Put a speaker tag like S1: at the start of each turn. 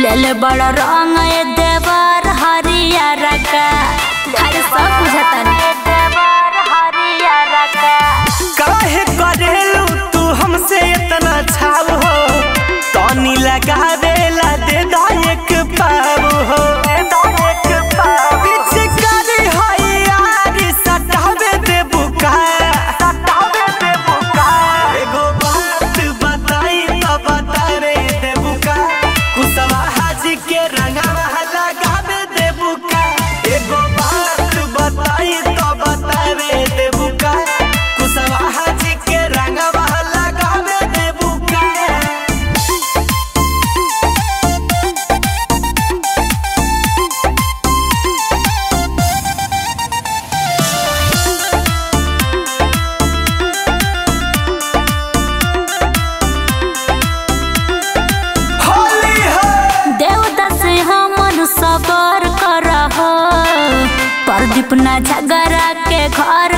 S1: ले बड़ रंग ए देवर हरियर का हर सब बुझतन देवर हरियर का
S2: काहे करेलू तू हमसे इतना छाव हो तनी लगावेला दे दा एक पाव हो पिचकारी है यार, सटावे दे बुका। एगो बात बताई तो बतावे दे बुका। कुशवाहा जी के रंगवा लगावे दे बुका। एगो बात बताई तो बतावे दे बुका। कुशवाहा जी के रंगवा लगावे दे बुका। होली है
S1: देवता से हमन सबर करह प्रदीप न झगड़ा के घर